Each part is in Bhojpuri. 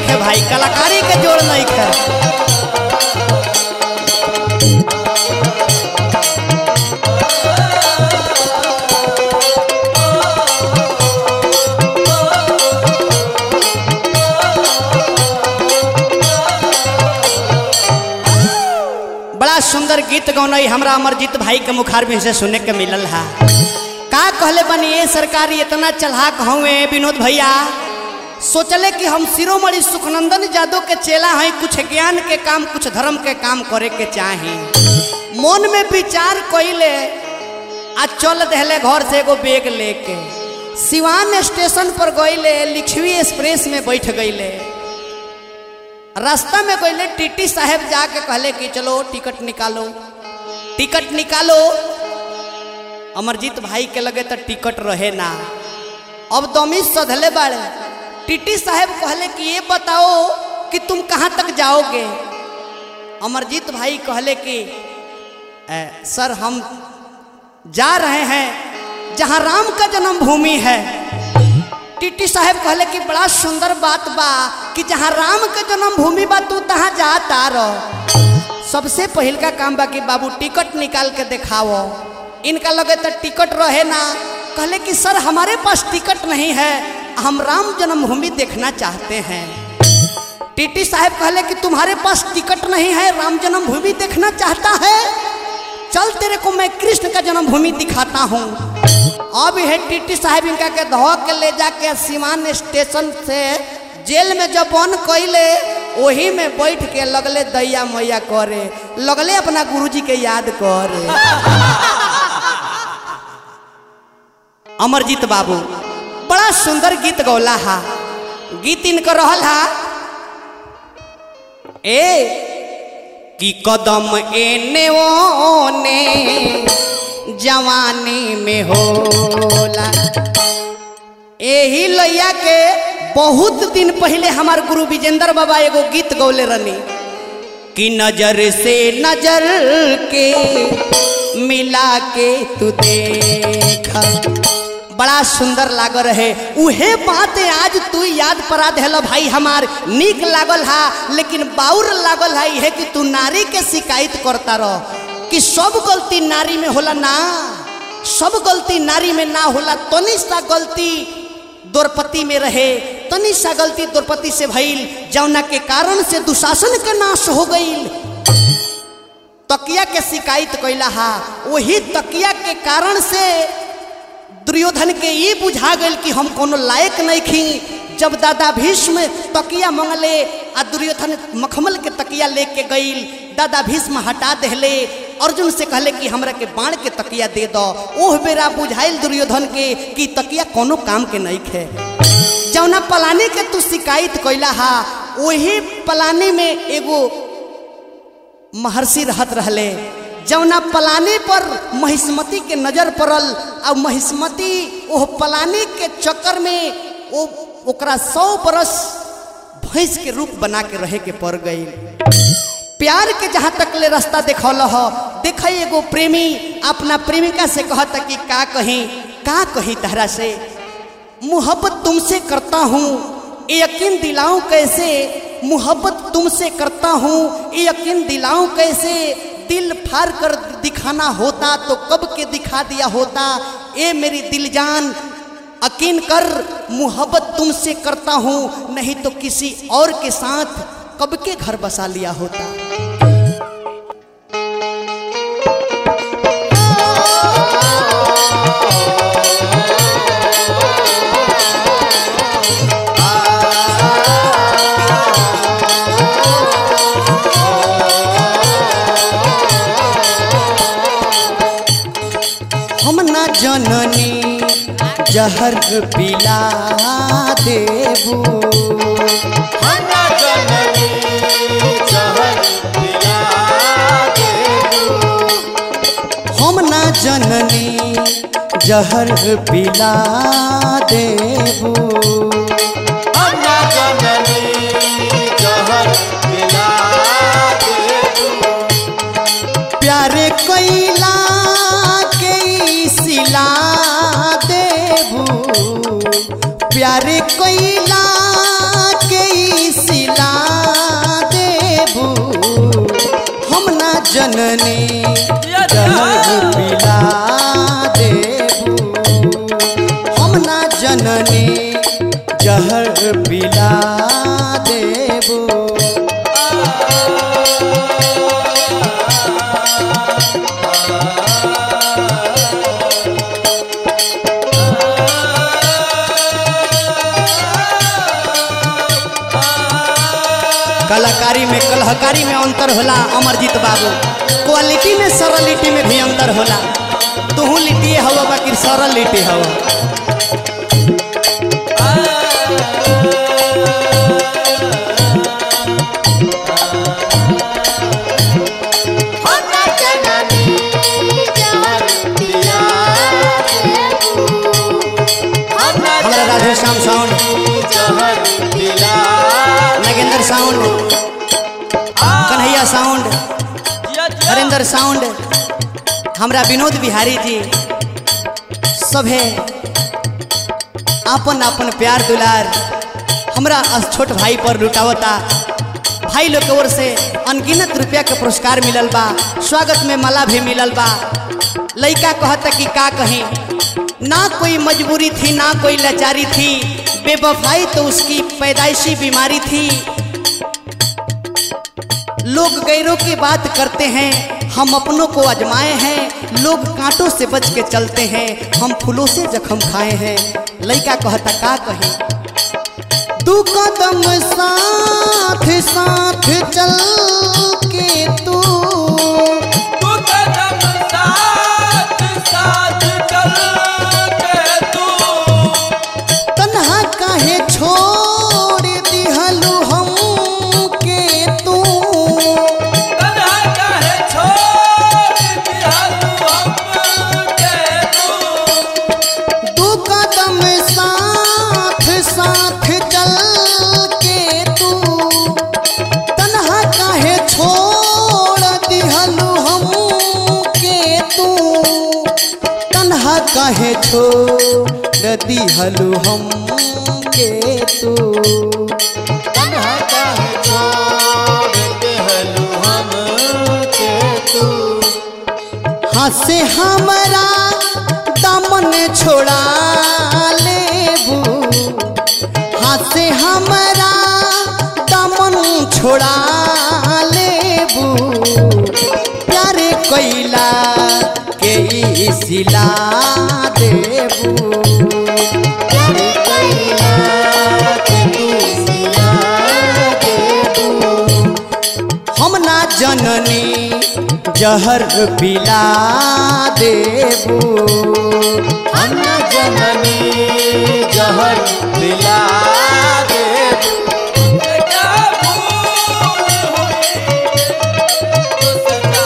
खे भाई कलाकारी के जोड़ नहीं खे बड़ा सुंदर गीत गौनई हमरा अमरजीत भाई के मुखार में से सुने के मिलल है का कहले बनी ये सरकारी इतना चढ़ाक हुए विनोद भैया सोचले कि हम शिरोमणि सुखनंदन जादव के चेला हैं कुछ ज्ञान के काम कुछ धर्म के काम करे के चाहे मन में विचार कइले आ चल दहले घर से एगो बैग लेके सिवान स्टेशन पर गइले लिखवी एक्सप्रेस में बैठ गइले रास्ता में गइले टीटी साहब जाके कहले कि चलो टिकट निकालो टिकट निकालो अमरजीत भाई के लगे तो टिकट रहे ना अब दमी सधले बाड़े टीटी साहब कहले कि ये बताओ कि तुम कहाँ तक जाओगे अमरजीत भाई कहले कि "ए, सर हम जा रहे हैं जहाँ राम का जन्मभूमि है टीटी साहब कहले कि बड़ा सुंदर बात बा कि जहाँ राम के जन्मभूमि बा तू तहाँ जाता रह सबसे पहिल का काम बा कि बाबू टिकट निकाल के दिखाओ इनका लगे तो टिकट रहे ना कहले कि सर हमारे पास टिकट नहीं है हम राम जन्मभूमि देखना चाहते हैं टीटी साहब कहले कि तुम्हारे पास टिकट नहीं है राम जन्मभूमि देखना चाहता है चल तेरे को मैं कृष्ण का जन्मभूमि दिखाता हूँ अब है टीटी साहब इनका के धो के ले जाके सीमान स्टेशन से जेल में जब बंद कैले वही में बैठ के लगले दैया मैया करे लगले अपना गुरुजी के याद करे अमरजीत बाबू बड़ा सुंदर गीत गौला हा गीत इनकर रहल हा ए कि कदम एने ओने जवानी में होला एही लैया के बहुत दिन पहले हमार गुरु विजेंद्र बाबा एगो गीत गौले रहनी कि नजर से नजर के मिला के तू देख बड़ा सुंदर लाग रहे उहे बात आज तू याद परा देल भाई हमार निक लागल हा लेकिन बाउर लागल है है कि तू नारी के शिकायत करता रह कि सब गलती नारी में होला ना सब गलती नारी में ना होला तनी सा गलती द्रौपदी में रहे तनी सा गलती द्रौपदी से भइल जौना के कारण से दुशासन के नाश हो गईल तकिया के शिकायत कैला हा वही तकिया के कारण से दुर्योधन के ये बुझा गई कि हम कोनो लायक नहीं खी जब दादा भीष्म तकिया मंगले आ दुर्योधन मखमल के तकिया लेके गईल दादा भीष्म हटा देले अर्जुन से कहले कि हमरा के बाण के तकिया दे दो ओह बेरा बुझाइल दुर्योधन के कि तकिया कोनो काम के नहीं खे जौना पलानी के तू शिकायत कैला हा वही पलानी में एगो महर्षि रहत रहले जौना पलानी पर महिष्मती के नजर पड़ल और महिष्मती ओह पलानी के चक्कर में ओ ओकरा सौ बरस भैंस के रूप बना के रहे के पड़ गई प्यार के जहाँ तक ले रास्ता देखौल हो देख एगो प्रेमी अपना प्रेमिका से कहता कि का कहीं का कहीं तहरा से मोहब्बत तुमसे करता हूँ ये यकीन दिलाऊं कैसे मोहब्बत तुमसे करता हूँ ये यकीन दिलाऊं कैसे दिल फाड़ कर दिखाना होता तो कब के दिखा दिया होता ए मेरी दिल जान यकीन कर मोहब्बत तुमसे करता हूँ नहीं तो किसी और के साथ कब के घर बसा लिया होता हम ना जननी जहर पिला देबू हन्ना जननी जहर पिला देबू हम ना जननी जहर पिला देबू हन्ना जननी जहर पिला देबू प्यारे कैला के ई सिला देबू प्यारे कैला के ई कलाकारी में कलहकारी में अंतर होला अमरजीत बाबू क्वालिटी में सरलिटी में भी अंतर होला तू लिट्टी हवा बाकी सरल लिट्टी हवा अन्ना जननी जहर दिया अन्ना हमारा राधे श्याम साउंड जहर दिला Nagendra sound Kanhaiya sound Harendra sound हमरा विनोद बिहारी जी सभे आपन आपन प्यार दुलार हमरा अस छोट भाई पर लुटावता भाई लोग के ओर से अनगिनत रुपया के पुरस्कार मिलल बा स्वागत में माला भी मिलल बा लइका कहता कि का कहीं ना कोई मजबूरी थी ना कोई लाचारी थी बेवफाई तो उसकी पैदाइशी बीमारी थी लोग गैरों की बात करते हैं हम अपनों को आजमाए हैं लोग कांटों से बच के चलते हैं हम फूलों से जख्म खाए हैं लइका कहता का कहे दू कदम साथ साथ चल के तू तू कदम साथ साथ चल के तू तन्हा काहे छोड़ दिहलू हम के तू कन्हा काहे छोड़ दिहलू हमके तू दू कदम साथ साथ चल के तू तन्हा काहे छोड़ दिहलू हम के तू तन्हा काहे छोड़ दिहलू हम के तू तन्हा काहे छोड़ देहलू हम के तू हंसे हमरा दामन छोड़ा लेबू हंसे हमरा दामन छोड़ा लेबू प्यारे कैला के ई सिला देबू प्यारे कैला के तू सिला देबू हम ना जननी जहर पिला देबू अन्ना जननी जहर दिला देबू हमसे क्या भूल हुई तुझसे क्या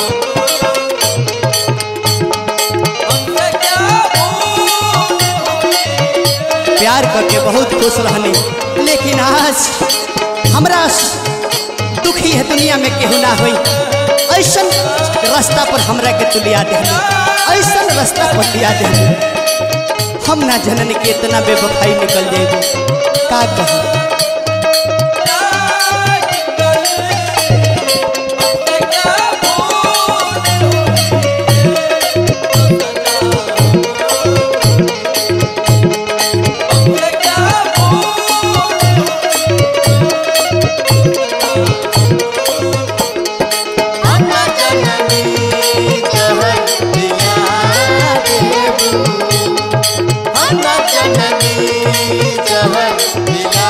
हमसे क्या भूल हुई प्यार करके बहुत खुश रहनी लेकिन आज हमरा दुखी है दुनिया में केहू ना होई ऐसन रास्ता पर हमरा के तू लिया दे ऐसन रास्ता पर लिया दे हम ना जनन के इतना बेवफाई निकल जाएगी का कहूँ हमसे क्या भूल हमसे क्या भूल अन्ना जननी जहर दिला देबू अन्ना जननी जहर दिला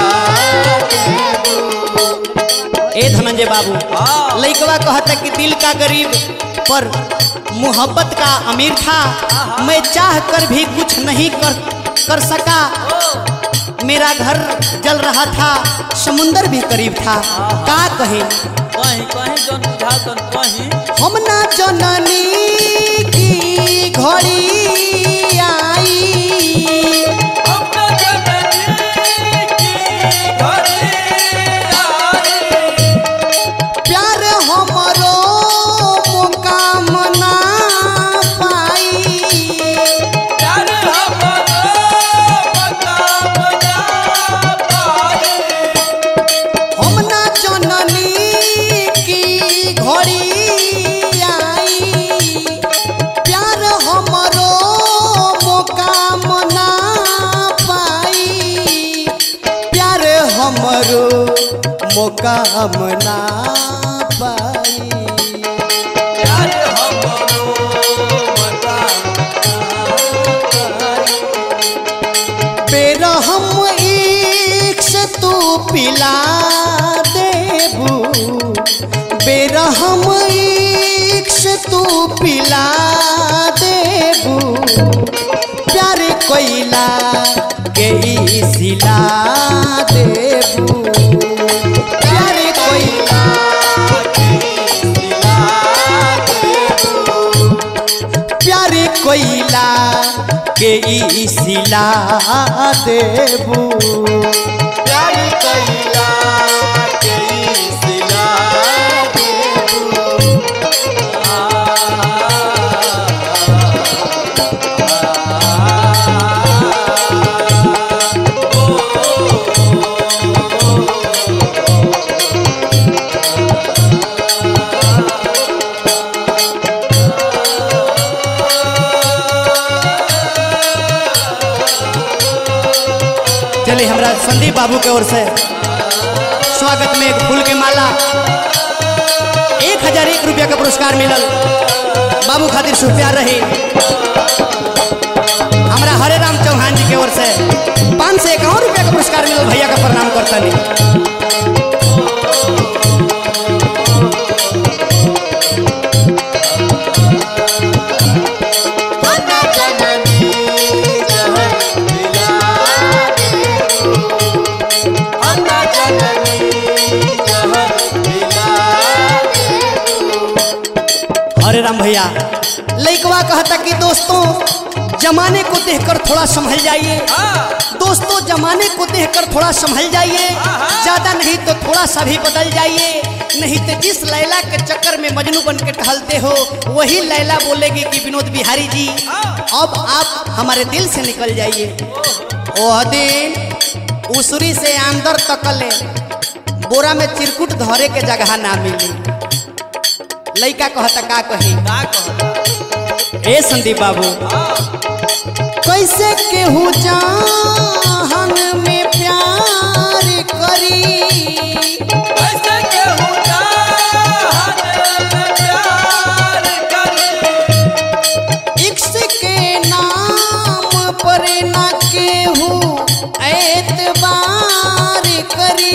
देबू ए धनंजय बाबू लइकवा कहता कि दिल का गरीब पर मोहब्बत का अमीर था मैं चाह कर भी कुछ नहीं कर कर सका मेरा घर जल रहा था समुंदर भी करीब था का कहे कहीं कहीं जन बुझा तन कहीं हम ना जननी की घड़ी आई अपना जननी की घड़ी आई प्यार हमरो मुकाम ना पाई प्यार हमरो मकाम ना पाई हम ना जननी की घड़ी आई प्यार हमरो मुकाम ना पाई प्यार हमरो मुकाम ना पाई प्यार हमरो मकाम बेरहम एक से तू पिला देबू ई सिला देबू प्यार कैला के ई सिला देबू चलिए हमरा संदीप बाबू के ओर से स्वागत में एक फूल के माला एक हजार एक रुपया का पुरस्कार मिलल बाबू खातिर शुभ प्यार रही हमरा हरे राम चौहान जी के ओर से पाँच सौ इक्यावन रुपया का पुरस्कार मिलल भैया का प्रणाम करता नहीं अन्ना जननी जहर मिला देबू अन्ना जननी जहर मिला देबू हरे राम भैया लइकवा कहता कि दोस्तों जमाने को देखकर थोड़ा संभल जाइए दोस्तों जमाने को देखकर थोड़ा संभल जाइए ज्यादा नहीं तो थोड़ा सा भी बदल जाइए नहीं तो जिस लैला के चक्कर में मजनू बन के टहलते हो वही लैला बोलेगी कि विनोद बिहारी जी अब आप हमारे दिल से निकल जाइए वह दिन उसरी से अंदर तकले बोरा में चिरकुट धरे के जगह ना मिली लइका कहता का कही का कहता ए संदीप बाबू कैसे केहू जाहन में प्यार करी ऐसे केहू चाहत में प्यार करे इक्स के नाम पर ना केहू एतबार करी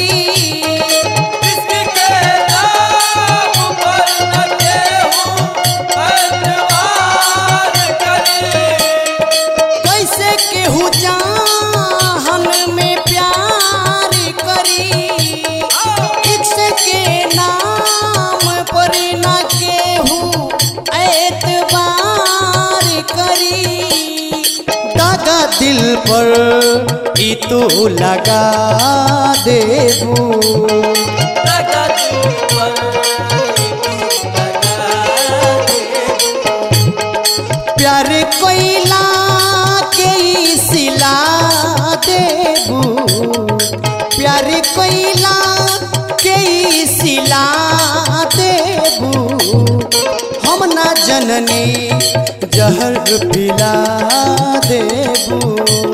किसके नाम पर न केहू एतबार करे कैसे केहू जाहन में प्यार करी इक्स के नाम पर ना केहू एतबार करी दादा दिल पर ई तू लगा देबू लगा तू पर लगा दे प्यार कोइला के ई सिला देबू प्यार कोइला के ई सिला देबू हम ना जननी जहर पिला देबू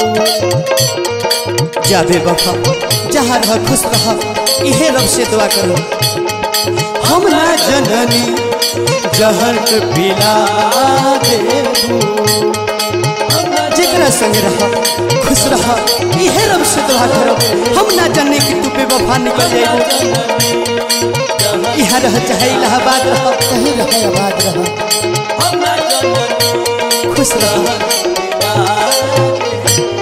जाबे बफा जहाँ रह खुश रह इहे रब से दुआ करो हम ना जननी जहर पिला देबू जेकरा संग रह खुश रह इहे रब से दुआ करो हम ना जाने कि तू बेवफा निकल जाएगी यहाँ रह चाहे इलाहाबाद रह कहीं रह आबाद रह हम न जननी खुश रह